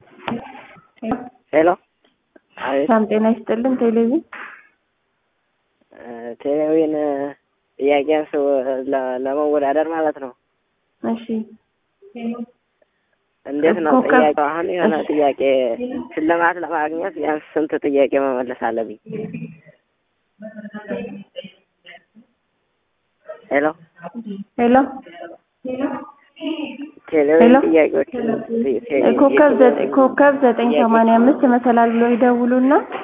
ሄሎ አቤት ሰላም ጤና ይስጥልን። ቴሌቪዥን ቴሌቪዥን ጥያቄን ሰው ለመወዳደር ማለት ነው። እሺ እንዴት ነው ኮከብ- ጥያቄው? አሁን የሆነ እሺ። ጥያቄ ሽልማት ለማግኘት ቢያንስ ስንት ጥያቄ መመለስ አለብኝ? ሄሎ ሄሎ ቴሌቪዥን ሄሎ? ጥያቄዎች ኮከብ ዘጠኝ ኮከብ ዘጠኝ ሰማንያ አምስት መሰላል ብሎ ይደውሉና